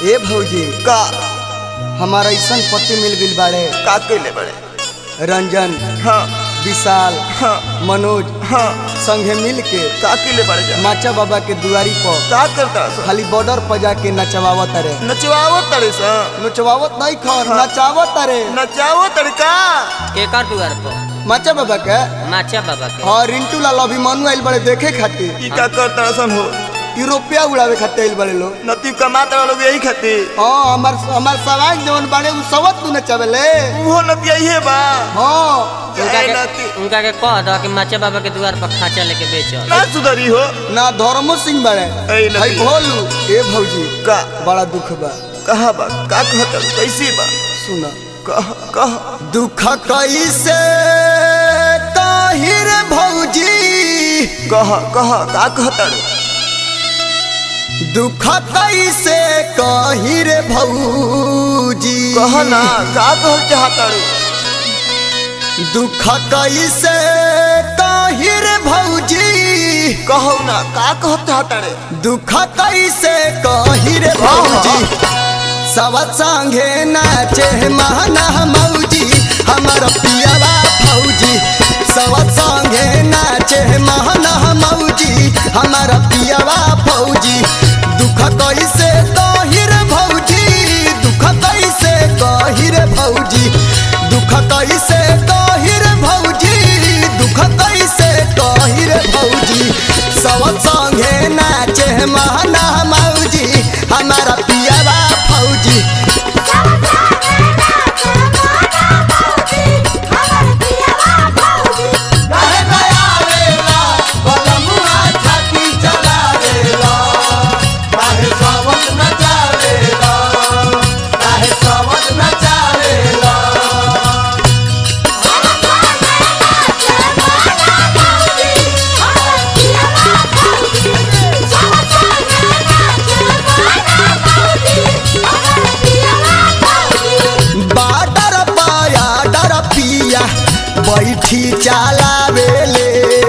ए भौजी का हमारा ऐसा पति मिल गइल बाड़े का कइले बड़े रंजन हाँ विशाल हाँ मनोज हाँ संगे मिल के का कइले बड़े जा माचा बाबा के दुआरी पर का करता सा खाली बॉर्डर पर जाके नचवावत रे नचवावो तड़े सा नचवावत नहीं खर नचावत रे नचावो तड़का केकर दुआर पर माचा बाबा के माचा बाबा के हाँ रिंटू लाल अभिमानु आइल बड़े देखे खातिर ई का करता सन हो यूरोपिया उड़ावे खातिर आइल बड़े लोग नती कमाता लोग यही खातिर हाँ हमार हमार सवाल जवन बाड़े उ सवत तू नचावेले उहो नती यही बा हाँ उनका ए के नती उनका के कह दो कि माचा बाबा के दुआर पर खांचा लेके बेचो ना सुधरी हो ना धर्मो सिंह बड़े ए नती। भाई भोलू ए भौजी का बड़ा दुख बा कहा बा का कहता कैसी बा सुना कह कह दुख कैसे ताहिर भौजी कह कह का कहता दुख कैसे कहिर भौजी कह ना का कह चाहता दुख कैसे कहिर भौजी कहो ना का कह चाहता रे दुख कैसे कहिर भौजी सब संगे नाचे महना मौजी हमर पियावा भौजी सब संगे नाचे महना मौजी हमर पियावा भौजी दुख कैसे कहिर भौजी दुख कैसे कहिर भौजी दुख कैसे कहिर भौजी दुख कैसे कहिर भौजी सब संगे नाचे महना मौजी हमारा पियावा फौजी बाडर पाया डर पिया बैठी चलावेले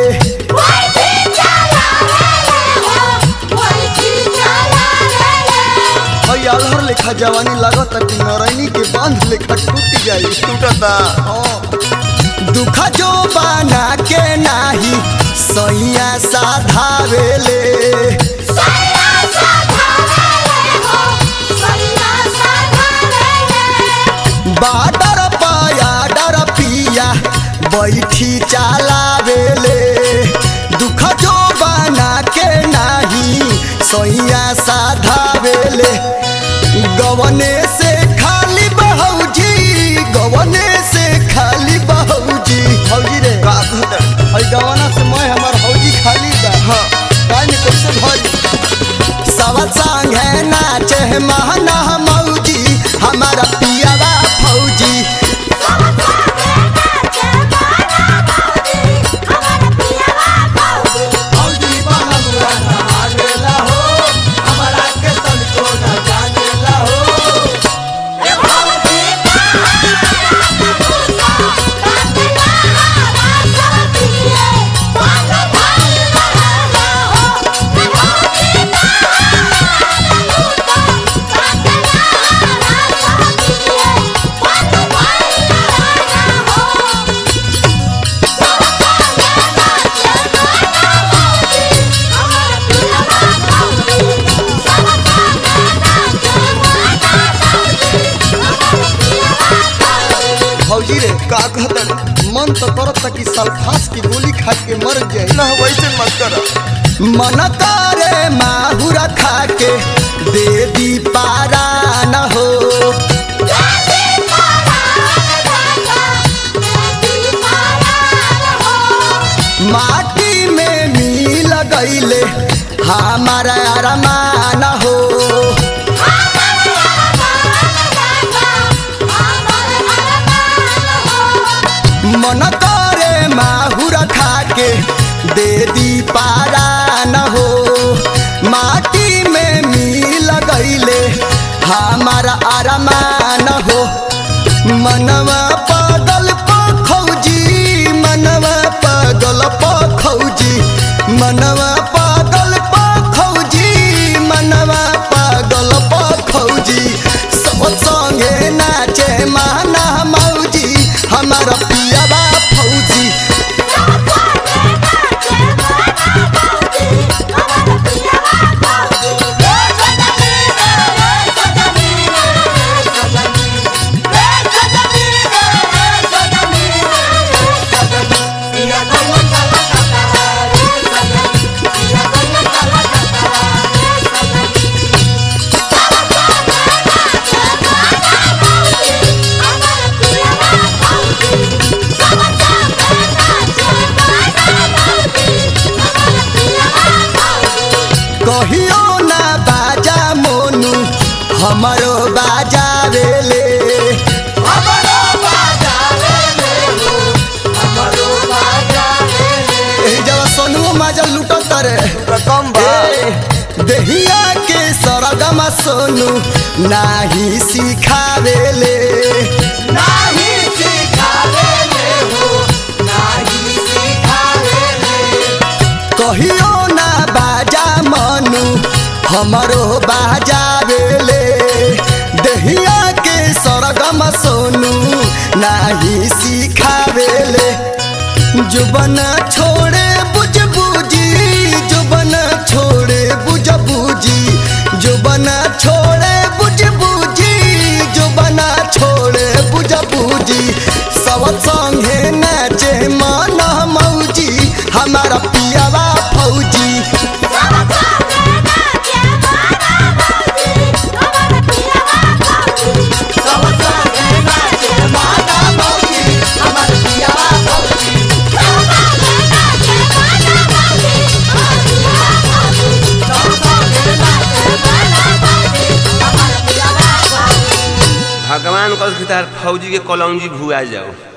हई अलहर लेखा जवानी लागत कि नरैनी के बांध लेखा टूट जाई टूटता दुख जो बना के नाही सैया साधावेले बाडर पाया डर पिया बैठी चलावेले दुख जो बना के नाही सैया साधावेले गवने से खाली बहौजी गवने से खाली बहौजी हौजी रे का कहता हई गवना से मैं हमर हौजी खाली बा हाँ काहे में कैसे भरी सब संगे नाचे महना मौजी हमारा पियावा फौजी फौजी रे का कहता रे मन तो करत कि सल्फास की गोली खा के मर जाए ना वैसे मत कर मन करे माहुरा खा के दे दी पारा न हो माटी में मिल गईले हमारा अरमान हो मन करे माहुरा खा के दे दी पारा न हो माटी में मिल गईले हमारा अरमान हो मनवा पागल पखौजी मनवा पागल पखौजी मनवा पागल पखौजी मनवा पागल पखौजी हमरो बाजावेले एही जब सोनुओ माजा लूटो तरे रकम बा देहिया के सरगमा सोनू नाही सिखावेले नाही सिखावेले हो नाही सिखावेले कहियो ना बाजा मनु हमरो बाजावेले देहिया के सरगम सोनू नाही सिखावेले जुबन छोड़े बुझ बुझी जुबन छोड़े बुझ बुझी जुबन छोड़े बुझ बुझी जुबन छोड़े बुझ बुझी सब संगे नाचे मन मौजी हमारा पियावा फौजी सब संगे नाचे मन मौजी हमारा पियावा फौजी भगवान कल तार फौजी के कलौजी भुआ जाओ